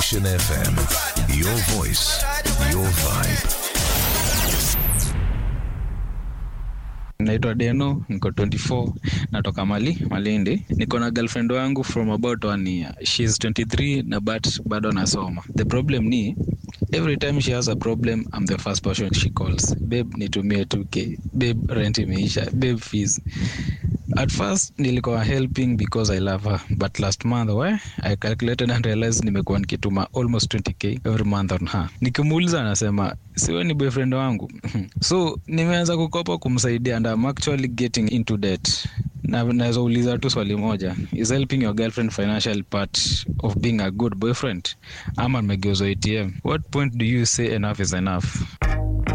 Nation FM. Your voice, your vibe. naitwa deno niko 24 natoka mali malindi niko na girlfriend wangu from about one year shes 23 na but bado nasoma the problem ni every time she has a problem i'm the first person she calls babe nitumie 2k babe rent imeisha babe fees at first nilikuwa helping because i love her but last month we i calculated and realized nimekuwa nikituma almost 20k every month on her nikimuuliza anasema siwe ni boyfriend wangu so nimeanza kukopa kumsaidia and I'm actually getting into debt na naweza uliza tu swali moja is helping your girlfriend financial part of being a good boyfriend ama nimegeuzwa atm what point do you say enough is enough